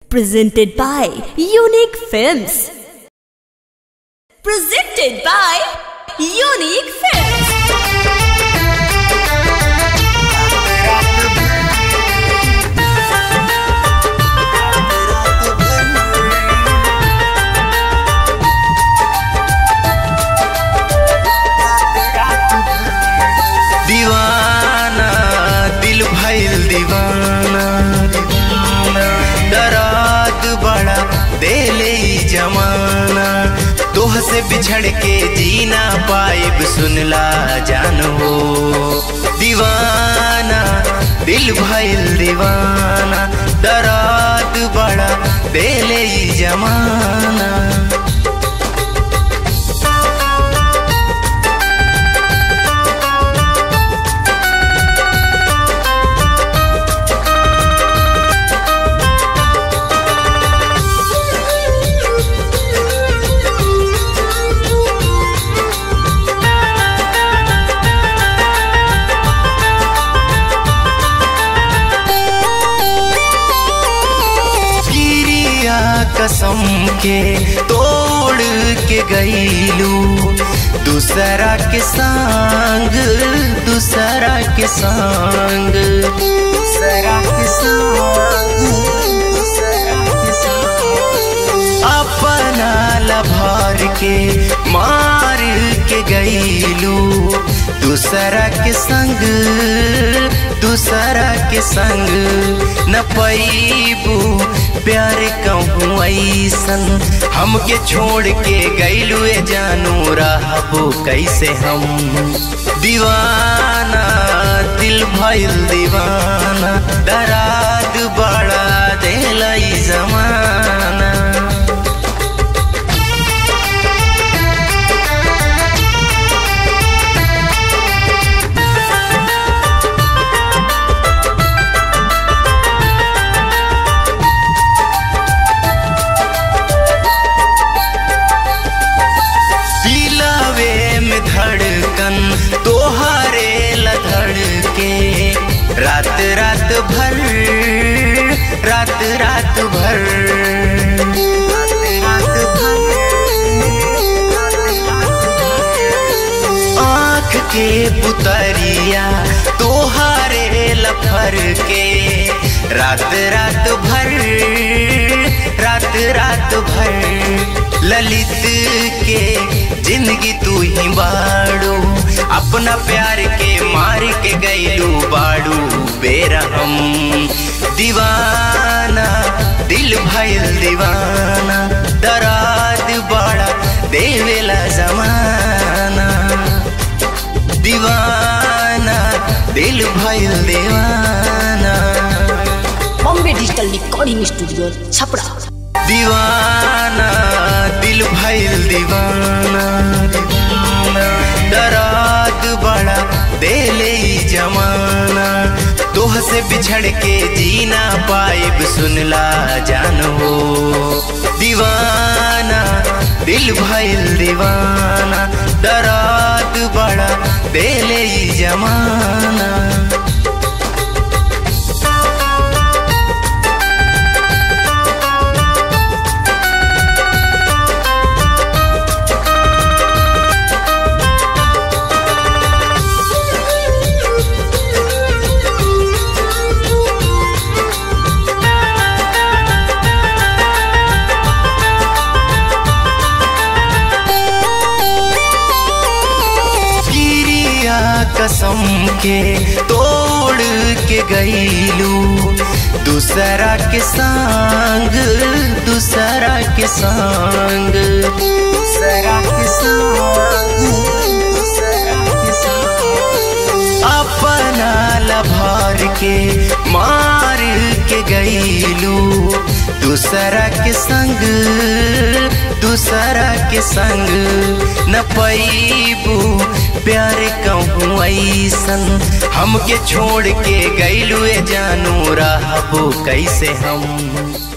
Presented by Unique Films. Presented by Unique Films. दीवाना दिल भइल दीवाना दराद बड़ा देले ई जमाना तोह से बिछड़ के जीना पाइब सुनला जान हो दीवाना दिल भइल दीवाना दराद बड़ा देले ई जमाना गिरिया कसम के तोड़ के गईलू दूसरा के संग दूसरा के संग दूसरा के संग दूसरा के संग अपना लभार के मार के गईलू दूसरा के संग दूसरा के संग न पैबू प्यार कहूँ ऐसन हमके छोड़ के गईलू ए जानू रहबो कैसे हम दीवाना दिल भइल दीवाना दराद बड़ा दिल जमाना दिलावे में धड़कन तोहारे लधड़ के रात रात भर रात रात भर रात भर आँख के पुतरिया तोहारे लफर के रात रात भर रात रात भर ललित के जिंदगी तू ही बाड़ू अपना प्यार के मार के गईलू बाड़ू बेरहम दीवाना दिल भइल दीवाना दराद बड़ा देवेला जमाना दीवाना दिल भइल दीवाना Bombay digital recording studio Chhapra दीवाना दिल भइल दीवाना दराद बड़ा देले ई जमाना तोह से बिछड़ के जीना पाइब सुनला जान हो दीवाना दिल भइल दीवाना दराद बड़ा देले ई जमाना गिरिया कसम के तोड़ के गईलू दूसरा के संग दूसरा के संग दूसरा के संग दूसरा के संग अपना लभार के मार के गईलू दूसरा के संग दूसरा के संग न पैबू प्यार कहूँ ऐसन हमके छोड़ के गईलू ए जानू रहबो कैसे हम